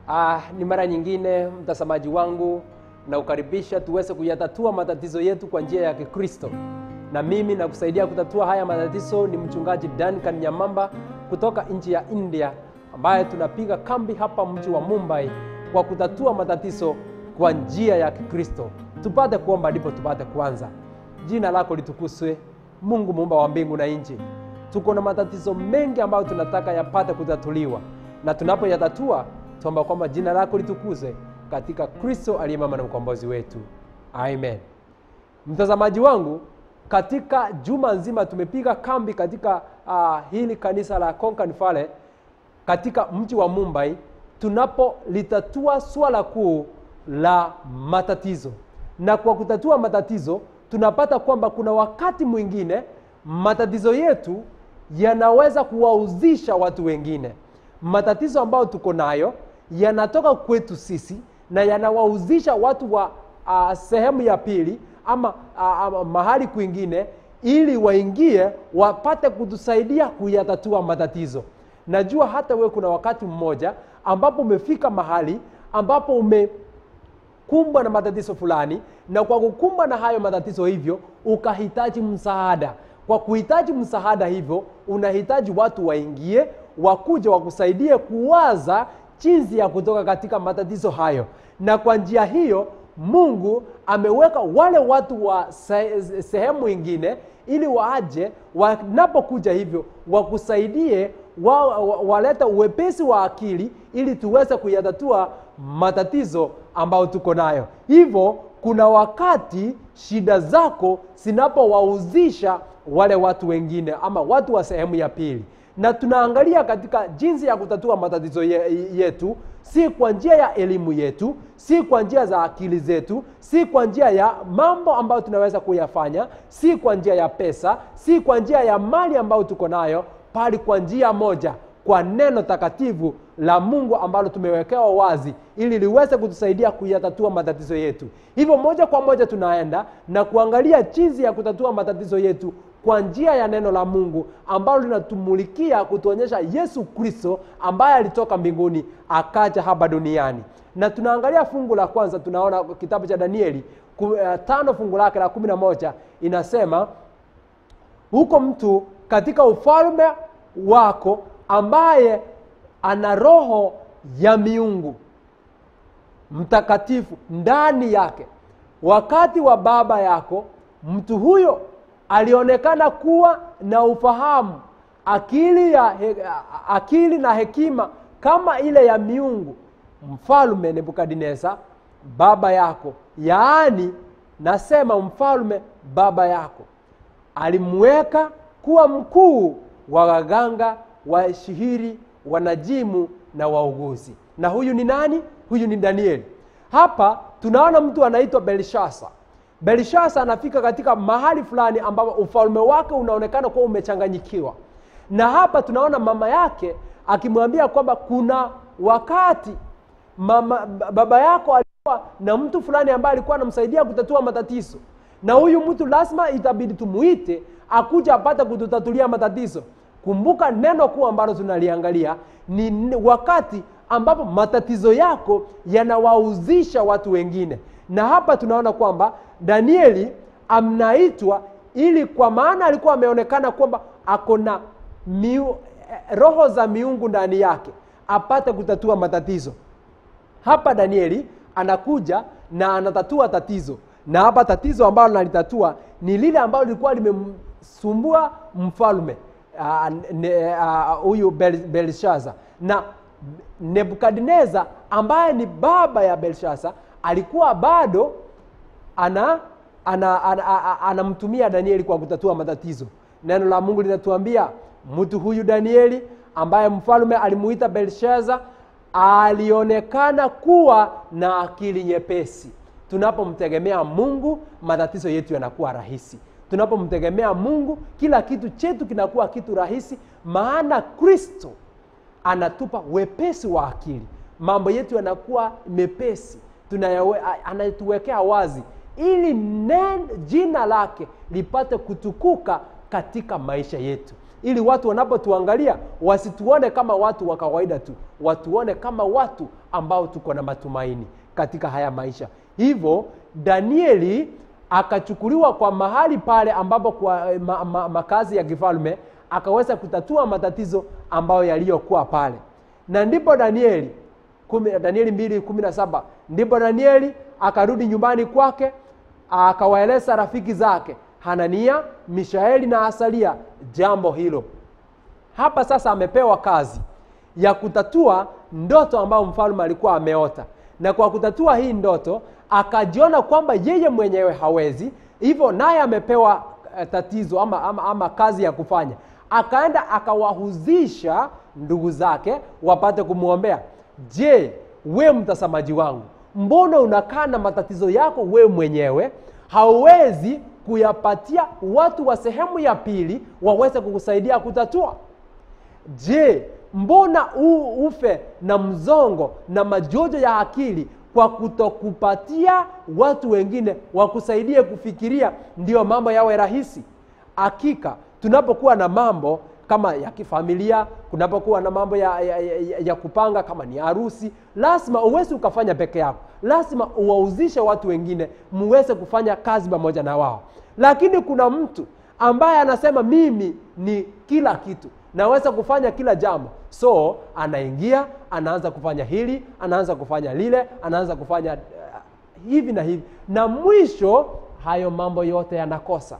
Ah, ni mara nyingine mtazamaji wangu na ukaribisha tuweze kuyatatua matatizo yetu kwa njia ya Kikristo. Na mimi na kusaidia kutatua haya matatizo ni mchungaji Duncan Nyamamba kutoka nchi ya India ambaye tunapiga kambi hapa mji wa Mumbai kwa kutatua matatizo kwa njia ya Kikristo. Tupate kuomba ndipo tupate kuanza. Jina lako litukuzwe, Mungu muumba wa mbingu na nchi. Tuko na matatizo mengi ambayo tunataka yapate kutatuliwa, na tunapoyatatua tuomba kwamba jina lako litukuzwe katika Kristo aliye mama na mkombozi wetu, amen. Mtazamaji wangu, katika juma nzima tumepiga kambi katika uh, hili kanisa la Konkan Valley katika mji wa Mumbai, tunapolitatua swala kuu la matatizo. Na kwa kutatua matatizo, tunapata kwamba kuna wakati mwingine matatizo yetu yanaweza kuwauzisha watu wengine. Matatizo ambayo tuko nayo yanatoka kwetu sisi na yanawauzisha watu wa uh, sehemu ya pili ama uh, uh, mahali kwingine, ili waingie wapate kutusaidia kuyatatua matatizo. Najua hata wewe kuna wakati mmoja ambapo umefika mahali ambapo umekumbwa na matatizo fulani, na kwa kukumbwa na hayo matatizo hivyo ukahitaji msaada. Kwa kuhitaji msaada hivyo, unahitaji watu waingie, wakuja wakusaidie kuwaza jinsi ya kutoka katika matatizo hayo, na kwa njia hiyo Mungu ameweka wale watu wa se sehemu ingine ili waje wanapokuja hivyo wakusaidie wa, wa, waleta uwepesi wa akili ili tuweze kuyatatua matatizo ambayo tuko nayo. Hivyo kuna wakati shida zako zinapowauzisha wale watu wengine ama watu wa sehemu ya pili na tunaangalia katika jinsi ya kutatua matatizo yetu, si kwa njia ya elimu yetu, si kwa njia za akili zetu, si kwa njia ya mambo ambayo tunaweza kuyafanya, si kwa njia ya pesa, si kwa njia ya mali ambayo tuko nayo, bali kwa njia moja, kwa neno takatifu la Mungu ambalo tumewekewa wazi ili liweze kutusaidia kuyatatua matatizo yetu. Hivyo moja kwa moja tunaenda na kuangalia jinsi ya kutatua matatizo yetu kwa njia ya neno la Mungu ambalo linatumulikia kutuonyesha Yesu Kristo ambaye alitoka mbinguni akaja hapa duniani. Na tunaangalia fungu la kwanza, tunaona kitabu cha Danieli uh, tano fungu lake la kumi na moja inasema huko mtu katika ufalme wako ambaye ana roho ya miungu mtakatifu ndani yake, wakati wa baba yako mtu huyo alionekana kuwa na ufahamu akili, ya he, akili na hekima kama ile ya miungu mfalme Nebukadneza baba yako, yaani nasema mfalme baba yako alimweka kuwa mkuu wa waganga, washihiri, wanajimu na wauguzi. Na huyu ni nani? Huyu ni Danieli. Hapa tunaona mtu anaitwa Belshasa. Belshasa anafika katika mahali fulani ambapo ufalme wake unaonekana kuwa umechanganyikiwa, na hapa tunaona mama yake akimwambia kwamba kuna wakati mama, baba yako alikuwa na mtu fulani ambaye alikuwa anamsaidia kutatua matatizo, na huyu mtu lazima itabidi tumuite akuja apate kututatulia matatizo. Kumbuka neno kuu ambalo tunaliangalia ni wakati ambapo matatizo yako yanawauzisha watu wengine, na hapa tunaona kwamba Danieli amnaitwa ili kwa maana alikuwa ameonekana kwamba ako na miu, roho za miungu ndani yake apate kutatua matatizo. Hapa Danieli anakuja na anatatua tatizo, na hapa tatizo ambalo analitatua ni lile ambalo lilikuwa limemsumbua mfalme huyu uh, uh, Bel, Belshaza na Nebukadneza ambaye ni baba ya Belshaza alikuwa bado ana anamtumia ana, ana, ana Danieli kwa kutatua matatizo. Neno la Mungu linatuambia mtu huyu Danieli ambaye mfalme alimuita Belshaza alionekana kuwa na akili nyepesi. Tunapomtegemea Mungu, matatizo yetu yanakuwa rahisi. Tunapomtegemea Mungu, kila kitu chetu kinakuwa kitu rahisi, maana Kristo anatupa wepesi wa akili. Mambo yetu yanakuwa mepesi, tunayawe, anatuwekea wazi ili nen, jina lake lipate kutukuka katika maisha yetu. ili watu wanapotuangalia wasituone kama watu wa kawaida tu watuone kama watu ambao tuko na matumaini katika haya maisha hivyo danieli akachukuliwa kwa mahali pale ambapo kwa eh, ma, ma, makazi ya kifalme akaweza kutatua matatizo ambayo yaliyokuwa pale na ndipo danieli kumi, danieli mbili kumi na saba ndipo danieli akarudi nyumbani kwake akawaeleza rafiki zake hanania mishaeli na asalia jambo hilo hapa sasa amepewa kazi ya kutatua ndoto ambayo mfalme alikuwa ameota na kwa kutatua hii ndoto akajiona kwamba yeye mwenyewe hawezi hivyo naye amepewa eh, tatizo ama, ama, ama kazi ya kufanya akaenda akawahuzisha ndugu zake wapate kumwombea je we mtazamaji wangu mbona unakaa na matatizo yako we mwenyewe hauwezi kuyapatia watu wa sehemu ya pili waweze kukusaidia kutatua je mbona u, ufe na mzongo na majojo ya akili kwa kutokupatia watu wengine wakusaidie kufikiria ndio mambo yawe rahisi hakika tunapokuwa na mambo kama ya kifamilia kunapokuwa na mambo ya, ya, ya, ya kupanga kama ni harusi lazima uwezi ukafanya peke yako lazima uwauzishe watu wengine muweze kufanya kazi pamoja na wao lakini kuna mtu ambaye anasema mimi ni kila kitu naweza kufanya kila jambo so anaingia anaanza kufanya hili anaanza kufanya lile anaanza kufanya uh, hivi na hivi na mwisho hayo mambo yote yanakosa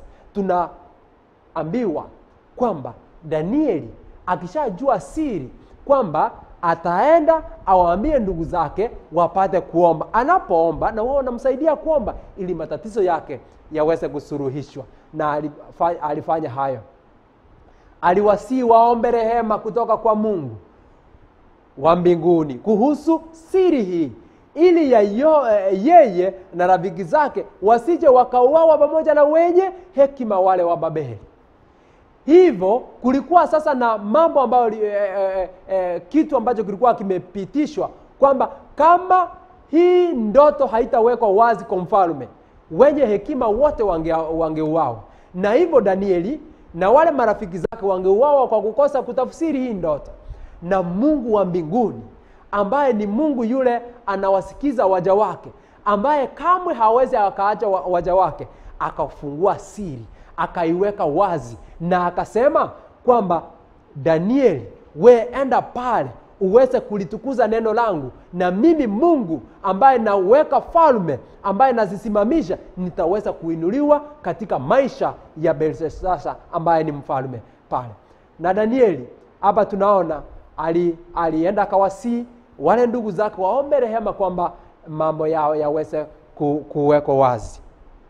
tunaambiwa kwamba danieli akishajua siri kwamba ataenda awaambie ndugu zake wapate kuomba anapoomba na wao wanamsaidia kuomba ili matatizo yake yaweze kusuruhishwa na alifa- alifanya hayo aliwasii waombe rehema kutoka kwa mungu wa mbinguni kuhusu siri hii ili yayo, eh, yeye na rafiki zake wasije wakauawa pamoja na wenye hekima wale wa babeli hivyo kulikuwa sasa na mambo ambayo li- eh, eh, eh, kitu ambacho kilikuwa kimepitishwa kwamba kama hii ndoto haitawekwa wazi kwa mfalme wenye hekima wote wange- wangeuawa na hivyo danieli na wale marafiki zake wangeuawa kwa kukosa kutafsiri hii ndoto na mungu wa mbinguni ambaye ni mungu yule anawasikiza waja wake ambaye kamwe hawezi akaacha wa- waja wake akafungua siri akaiweka wazi na akasema kwamba danieli we enda pale uweze kulitukuza neno langu na mimi mungu ambaye nauweka falme ambaye nazisimamisha nitaweza kuinuliwa katika maisha ya belsesasa ambaye ni mfalme pale na danieli hapa tunaona ali, alienda akawasii wale ndugu zake waombe rehema kwamba mambo yao yaweze ku, kuwekwa wazi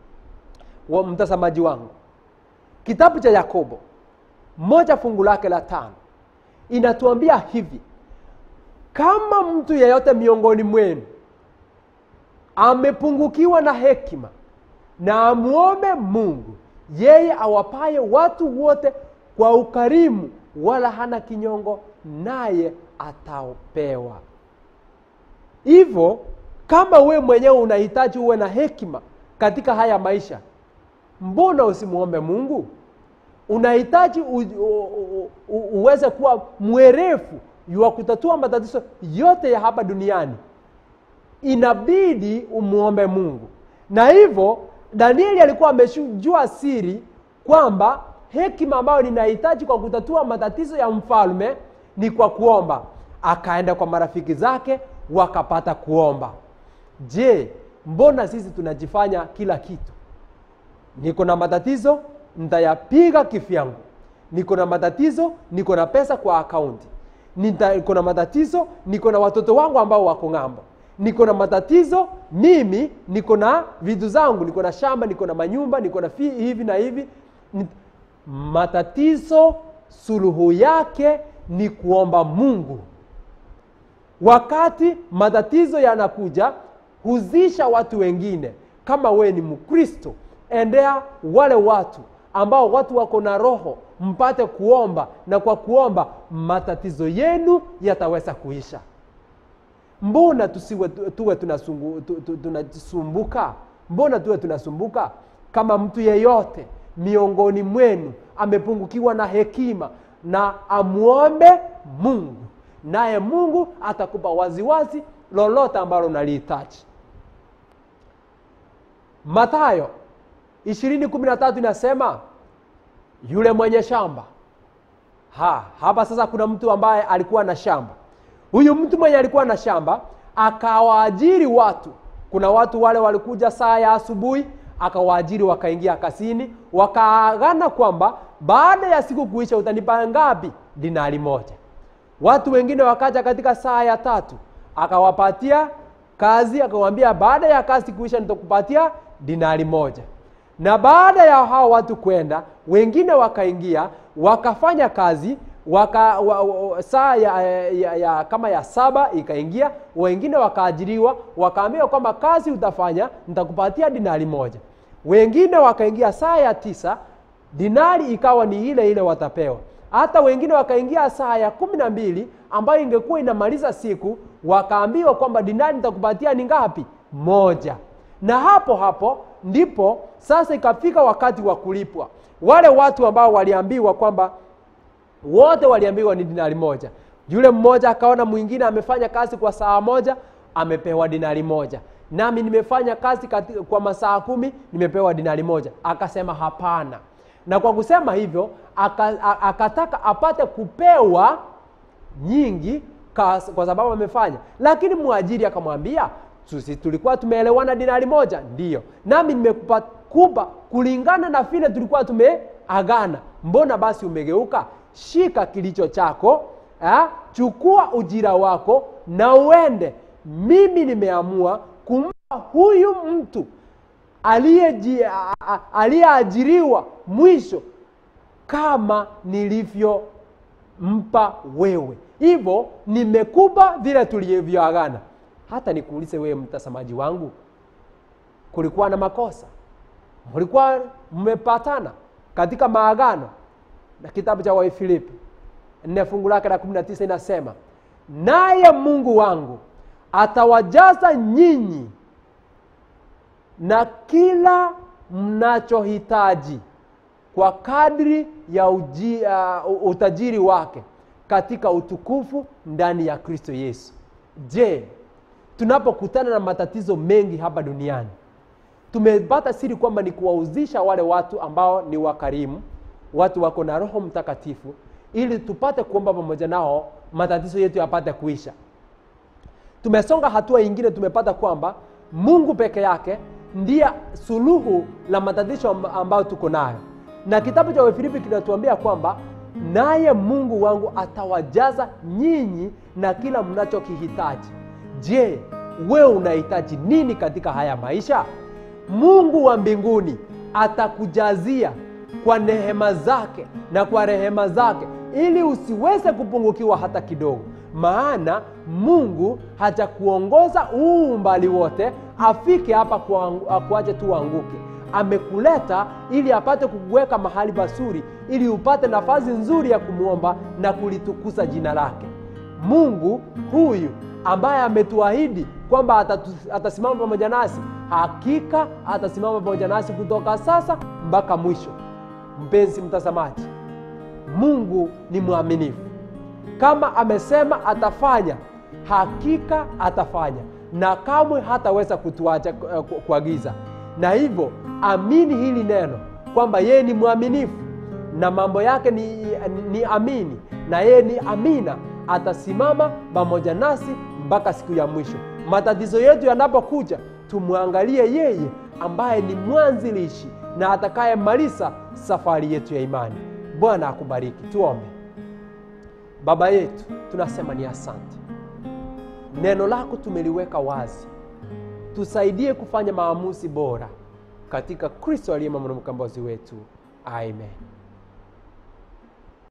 wa mtazamaji wangu kitabu cha yakobo moja fungu lake la tano inatuambia hivi kama mtu yeyote miongoni mwenu amepungukiwa na hekima na amwombe mungu yeye awapaye watu wote kwa ukarimu wala hana kinyongo naye atapewa hivyo kama we mwenyewe unahitaji uwe na hekima katika haya maisha mbona usimwombe mungu unahitaji u, u, u, u, uweze kuwa mwerefu wa kutatua matatizo yote ya hapa duniani inabidi umwombe mungu na hivyo danieli alikuwa amejua siri kwamba hekima ambayo ninahitaji kwa kutatua matatizo ya mfalme ni kwa kuomba akaenda kwa marafiki zake wakapata kuomba je mbona sisi tunajifanya kila kitu niko na matatizo nitayapiga kifyangu niko na matatizo niko na pesa kwa akaunti Nita- niko na matatizo niko na watoto wangu ambao wako ng'ambo niko na matatizo mimi niko na vitu zangu niko na shamba niko na manyumba niko na fi, hivi na hivi Ni- matatizo suluhu yake ni kuomba mungu wakati matatizo yanakuja huzisha watu wengine kama we ni mkristo endea wale watu ambao watu wako na roho mpate kuomba na kwa kuomba matatizo yenu yataweza kuisha mbona tusiwe tuwe tunasungu- tu- tu- tunasumbuka mbona tuwe tunasumbuka kama mtu yeyote miongoni mwenu amepungukiwa na hekima na amwombe mungu naye mungu atakupa waziwazi lolote ambalo unalihitaji matayo 213 inasema yule mwenye shamba ha, hapa sasa kuna mtu ambaye alikuwa na shamba huyu mtu mwenye alikuwa na shamba akawaajiri watu kuna watu wale walikuja saa ya asubuhi akawaajiri wakaingia kasini wakaagana kwamba baada ya siku kuisha utanipa ngapi dinari moja watu wengine wakaja katika saa ya tatu akawapatia kazi akawambia baada ya kazi kuisha nitakupatia dinari moja na baada ya hao watu kwenda wengine wakaingia wakafanya kazi waka, wa, wa, saa ya, ya, ya, kama ya saba ikaingia wengine wakaajiriwa wakaambiwa kwamba kazi utafanya nitakupatia dinari moja wengine wakaingia saa ya tisa dinari ikawa ni ile ile watapewa hata wengine wakaingia saa ya kumi na mbili ambayo ingekuwa inamaliza siku wakaambiwa kwamba dinari nitakupatia ni ngapi moja na hapo hapo ndipo sasa ikafika wakati wa kulipwa wale watu ambao waliambiwa kwamba wote waliambiwa ni dinari moja yule mmoja akaona mwingine amefanya kazi kwa saa moja amepewa dinari moja nami nimefanya kazi kati, kwa masaa kumi nimepewa dinari moja akasema hapana na kwa kusema hivyo aka, akataka apate kupewa nyingi kwa, kwa sababu amefanya lakini mwajiri akamwambia sisi tulikuwa tumeelewana dinari moja ndiyo nami nimekupa kupa kulingana na vile tulikuwa tumeagana mbona basi umegeuka shika kilicho chako eh, chukua ujira wako na uende mimi nimeamua kumpa huyu mtu aliyeajiriwa mwisho kama nilivyompa wewe hivyo nimekupa vile tulivyoagana hata nikuulize wewe mtazamaji wangu kulikuwa na makosa mlikuwa mmepatana katika maagano na kitabu cha waifilipi nne fungu lake la kumi na tisa inasema naye mungu wangu atawajaza nyinyi na kila mnachohitaji kwa kadri ya uji, uh, utajiri wake katika utukufu ndani ya kristo yesu je tunapokutana na matatizo mengi hapa duniani tumepata siri kwamba ni kuwauzisha wale watu ambao ni wakarimu watu wako na roho mtakatifu ili tupate kuomba pamoja nao matatizo yetu yapate kuisha tumesonga hatua ingine tumepata kwamba mungu peke yake ndiye suluhu la matatizo ambayo tuko nayo na kitabu cha wafilipi kinatuambia kwamba naye mungu wangu atawajaza nyinyi na kila mnachokihitaji je wewe unahitaji nini katika haya maisha mungu wa mbinguni atakujazia kwa nehema zake na kwa rehema zake ili usiweze kupungukiwa hata kidogo maana mungu hajakuongoza huu umbali wote afike hapa kuache tu anguke amekuleta ili apate kukuweka mahali pazuri ili upate nafasi nzuri ya kumwomba na kulitukuza jina lake mungu huyu ambaye ametuahidi kwamba atasimama pamoja nasi hakika atasimama pamoja nasi kutoka sasa mpaka mwisho mpenzi mtazamaji mungu ni mwaminifu kama amesema atafanya hakika atafanya na kamwe hataweza kutuacha kuagiza na hivyo amini hili neno kwamba yeye ni mwaminifu na mambo yake ni, ni, ni amini na yeye ni amina atasimama pamoja nasi mpaka siku ya mwisho matatizo yetu yanapokuja tumwangalie yeye ambaye ni mwanzilishi na atakayemaliza safari yetu ya imani bwana akubariki tuombe baba yetu tunasema ni asante neno lako tumeliweka wazi tusaidie kufanya maamuzi bora katika kristo aliye mwana mkombozi wetu amen